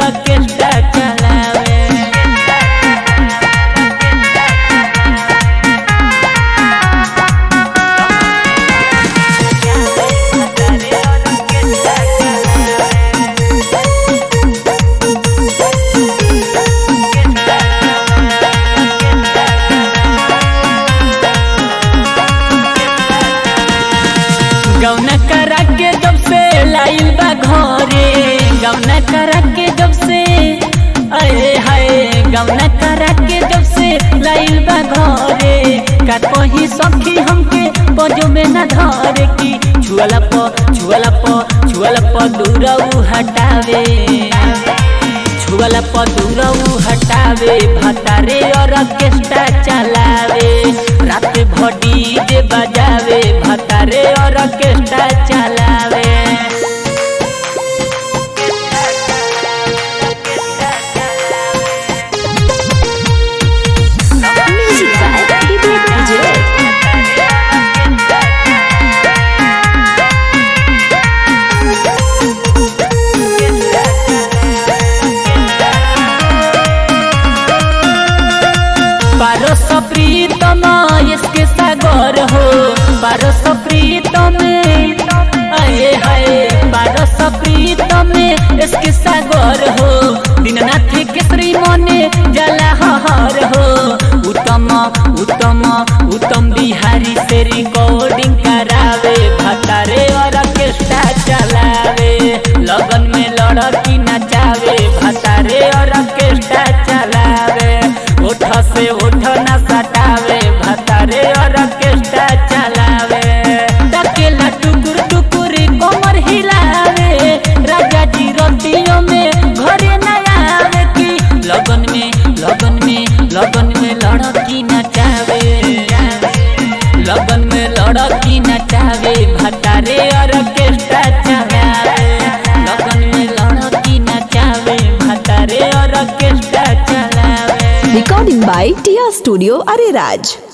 Orchestra चलावे गौना करा के जब से लाइल बा घरे गौना करा के जब से अरे हाय गौना करा के जब से लाइल बा घरे का कही सखी हमके बजो में न धरे की छुअला प छुअला प छुअला प दूरऊ हटावे छुअला प दूरऊ हटावे भतारे और ऑर्केस्ट्रा चलावे रात भडी जे बजावे भतारे और ऑर्केस्ट्रा चलावे Music by Vivek Vijay. पारस प्रीतम इसके सागर हो पारस प्रीतम अये हाय पारस प्रीतम इसके सागर हो दीननाथ केसरी मने जला हर हो उत्तम उत्तम उत्तम बिहारी से रिकॉर्डिंग करावे भतारे और ऑर्केस्ट्रा चलावे लगन में लड़की नचावे भतारे और ऑर्केस्ट्रा चलावे उठ से उठ न सटावे भतारे और ऑर्केस्ट्रा चलावे डकेला टुकुर टुकुर कमर हिलावे राजा जी रतियों में घरे न आवे की लगन में लगन में लगन में लड़की नचावे लगन में लड़की नचावे भतारे और ऑर्केस्ट्रा चलावे लगन में लड़की नचावे भतारे और ऑर्केस्ट्रा चलावे Recording by Tia Studio Ariraj.